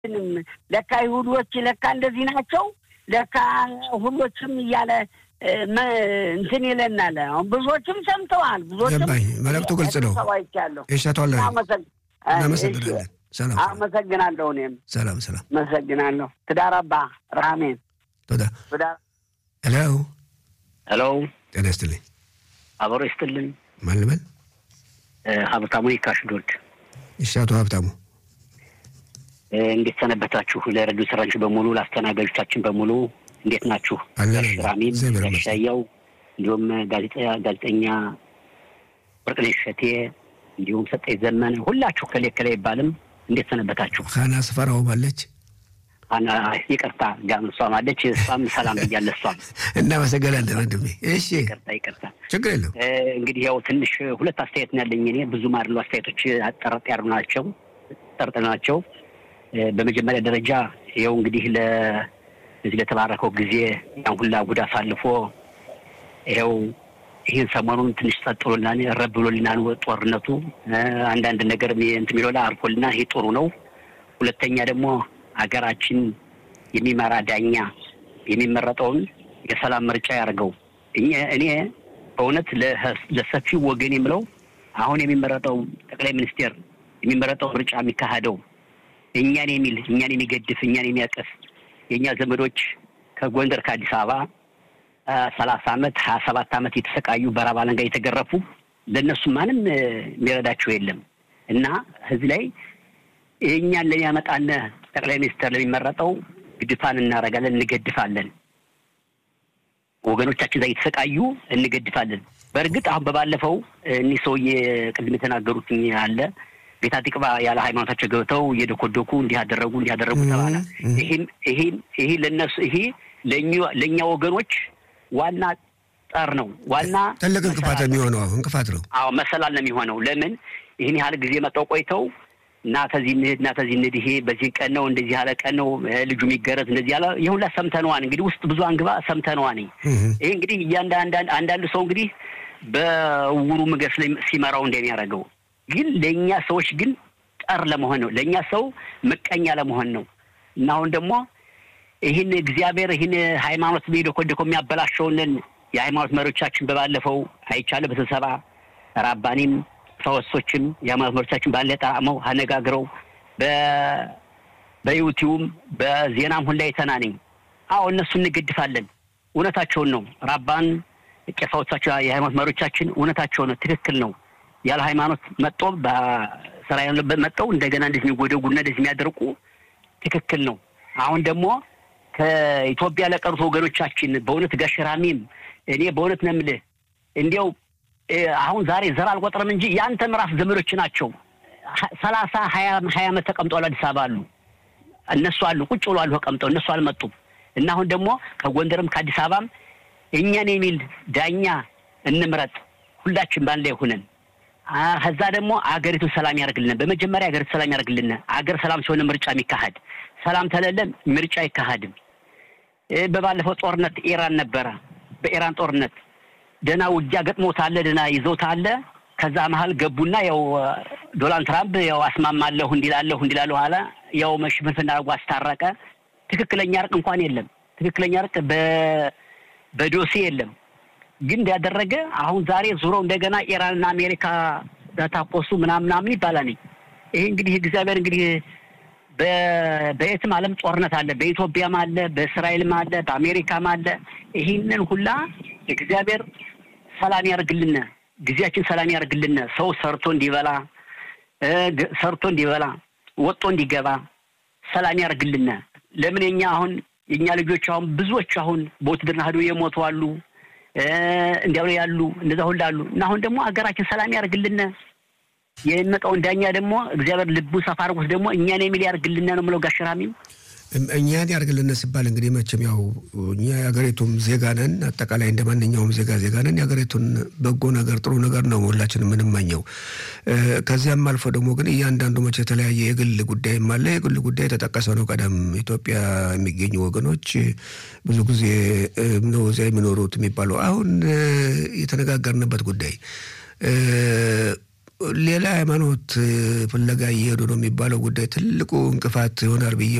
ለካ ይሁዶች ለካ እንደዚህ ናቸው ለካ ሁሎችም እያለ እንትን ይለናል። አሁን ብዙዎችም ሰምተዋል። ብዙዎችም ገባኝ። መልዕክቱ ግልጽ ነው። ሰዋይቻለሁ። ይሻቷል። እናመሰግናለን። ሰላም አመሰግናለሁ። እኔም ሰላም ሰላም አመሰግናለሁ። ትዳር አባ ራሜን ቶዳ ትዳር ሄሎ ሄሎ ጤና ይስጥልኝ። አበሮ ይስጥልን። ማን ልበል? ሀብታሙ ይካሽዶድ ይሻቱ ሀብታሙ እንዴት ሰነበታችሁ? ለሬዲዮ ሰራችሁ በሙሉ ለአስተናጋጆቻችን በሙሉ እንዴት ናችሁ? አለን ራሚም እግዚአብሔር ይመስገን። ያሻየው እንዲሁም ጋዜጠኛ ወርቅነሽ እሸቴ እንዲሁም ሰጠኝ ዘመነ ሁላችሁ ከሌ ከሌ አይባልም። እንዴት ሰነበታችሁ? ሀና ስፈራውም አለች። አና ይቅርታ ጋም እሷም አለች። እሷም ሰላም እያለ እሷም እናመሰግናለን ወንድሜ። እሺ ይቅርታ ይቅርታ። ችግር የለም። እንግዲህ ያው ትንሽ ሁለት አስተያየት ነው ያለኝ እኔ ብዙም አይደሉ አስተያየቶች አጠረጥ ያሉ ናቸው ጠርጥ ናቸው። በመጀመሪያ ደረጃ ይኸው እንግዲህ ለዚህ ለተባረከው ጊዜ ያን ሁላ ጉድ አሳልፎ ይኸው ይህን ሰሞኑን ትንሽ ጸጥ ብሎልናል፣ ረብ ብሎልናል ጦርነቱ አንዳንድ ነገር እንትን የሚለው ላይ አርፎልና ይሄ ጥሩ ነው። ሁለተኛ ደግሞ ሀገራችን የሚመራ ዳኛ የሚመረጠውን የሰላም ምርጫ ያደርገው። እኔ በእውነት ለሰፊው ወገን የምለው አሁን የሚመረጠው ጠቅላይ ሚኒስቴር የሚመረጠው ምርጫ የሚካሄደው እኛን የሚል እኛን የሚገድፍ እኛን የሚያቀፍ የእኛ ዘመዶች ከጎንደር ከአዲስ አበባ ሰላሳ አመት ሀያ ሰባት አመት የተሰቃዩ በረሃብ አለንጋ የተገረፉ ለእነሱ ማንም የሚረዳቸው የለም እና እዚህ ላይ እኛን ለሚያመጣን ጠቅላይ ሚኒስትር ለሚመረጠው ግድፋን እናደርጋለን፣ እንገድፋለን። ወገኖቻችን እዛ እየተሰቃዩ እንገድፋለን። በእርግጥ አሁን በባለፈው እኒህ ሰውዬ ቅድም የተናገሩት አለ ቤታ ቲቅባ ያለ ሃይማኖታቸው ገብተው እየደኮደኩ እንዲህ አደረጉ እንዲህ አደረጉ ተባለ። ይሄም ይሄም ይሄ ለነሱ ይሄ ለእኛ ወገኖች ዋና ጠር ነው። ዋና ትልቅ እንቅፋት የሚሆነው እንቅፋት ነው። አዎ መሰላል ነው የሚሆነው። ለምን ይህን ያህል ጊዜ መጠው ቆይተው እና ተዚህ እንሂድ እና ተዚህ እንሂድ፣ ይሄ በዚህ ቀን ነው እንደዚህ ያለ ቀን ነው ልጁ የሚገረዝ እንደዚህ ያለ ይህ ሁላ ሰምተነዋን እንግዲህ ውስጥ ብዙ አንግባ ሰምተነዋን። ይሄ እንግዲህ አንዳንድ ሰው እንግዲህ በውሩ ምግብ ሲመራው እንደሚያደርገው ግን ለእኛ ሰዎች ግን ጠር ለመሆን ነው። ለእኛ ሰው ምቀኛ ለመሆን ነው እና አሁን ደግሞ ይህን እግዚአብሔር ይህን ሃይማኖት ሄደኮደኮ የሚያበላሸውንን የሃይማኖት መሪዎቻችን በባለፈው አይቻለ በስብሰባ ራባኒም ሰወሶችም የሃይማኖት መሪዎቻችን ባለ ጣዕመው አነጋግረው በዩቲዩብም በዜናም ሁላ የተናነኝ አዎ እነሱ እንገድፋለን። እውነታቸውን ነው። ራባን ቄሳዎቻቸው የሃይማኖት መሪዎቻችን እውነታቸው ነው። ትክክል ነው። ያለ ሃይማኖት መጦ በእስራኤል መጠው እንደገና እንደዚህ የሚጎደጉና እንደዚህ የሚያደርቁ ትክክል ነው። አሁን ደግሞ ከኢትዮጵያ ለቀሩት ወገኖቻችን በእውነት ጋሸራሚም እኔ በእውነት ነው የምልህ እንዲያው አሁን ዛሬ ዘር አልቆጥርም እንጂ የአንተ ምዕራፍ ዘመዶች ናቸው። ሰላሳ ሀያ ሀያ ዓመት ተቀምጠዋል አዲስ አበባ አሉ። እነሱ አሉ ቁጭ ብሎ አሉ ተቀምጠው እነሱ አልመጡም። እና አሁን ደግሞ ከጎንደርም ከአዲስ አበባም እኛን የሚል ዳኛ እንምረጥ ሁላችን ባንድ ላይ ሆነን ከዛ ደግሞ አገሪቱን ሰላም ያደርግልን። በመጀመሪያ አገሪቱ ሰላም ያደርግልን። አገር ሰላም ሲሆን ምርጫ የሚካሄድ ሰላም ተለለን ምርጫ አይካሄድም። በባለፈው ጦርነት ኢራን ነበረ። በኢራን ጦርነት ደህና ውጊያ ገጥሞታል፣ ደህና ይዘውታል። ከዛ መሀል ገቡና ያው ዶናልድ ትራምፕ ያው አስማማለሁ እንዲላለሁ እንዲላለሁ አለ። ያው መሽፍንፍና አድርጎ አስታረቀ። ትክክለኛ እርቅ እንኳን የለም። ትክክለኛ እርቅ በዶሴ የለም። ግን እንዳደረገ አሁን ዛሬ ዙረው እንደገና ኢራንና አሜሪካ ተታኮሱ ምናምን ምናምን ይባላል። ይሄ እንግዲህ እግዚአብሔር እንግዲህ በየትም ዓለም ጦርነት አለ። በኢትዮጵያም አለ፣ በእስራኤልም አለ፣ በአሜሪካም አለ። ይህንን ሁላ እግዚአብሔር ሰላም ያደርግልን፣ ጊዜያችን ሰላም ያደርግልን። ሰው ሰርቶ እንዲበላ ሰርቶ እንዲበላ ወጦ እንዲገባ ሰላም ያደርግልን። ለምን የኛ አሁን የእኛ ልጆች አሁን ብዙዎች አሁን በውትድርና ሄዶ የሞቱ አሉ እንዲያው ያሉ እንደዛ ሁሉ አሉ እና አሁን ደግሞ ሀገራችን ሰላም ያደርግልን። የሚመጣውን ዳኛ ደግሞ እግዚአብሔር ልቡ ሰፋ አድርጎት ደግሞ እኛን የሚል ያደርግልን ነው የምለው። ጋሸራሚም እኛን ያደርግልን ሲባል እንግዲህ መቼም ያው እኛ የሀገሪቱም ዜጋ ነን። አጠቃላይ እንደ ማንኛውም ዜጋ ዜጋ ነን። የሀገሪቱን በጎ ነገር ጥሩ ነገር ነው ሁላችን የምንመኘው። ከዚያም አልፎ ደግሞ ግን እያንዳንዱ መቼ የተለያየ የግል ጉዳይም አለ። የግል ጉዳይ የተጠቀሰ ነው። ቀደም ኢትዮጵያ የሚገኙ ወገኖች ብዙ ጊዜ ነው እዚያ የሚኖሩት የሚባለው አሁን የተነጋገርንበት ጉዳይ ሌላ ሃይማኖት ፍለጋ እየሄዱ ነው የሚባለው ጉዳይ ትልቁ እንቅፋት ይሆናል ብዬ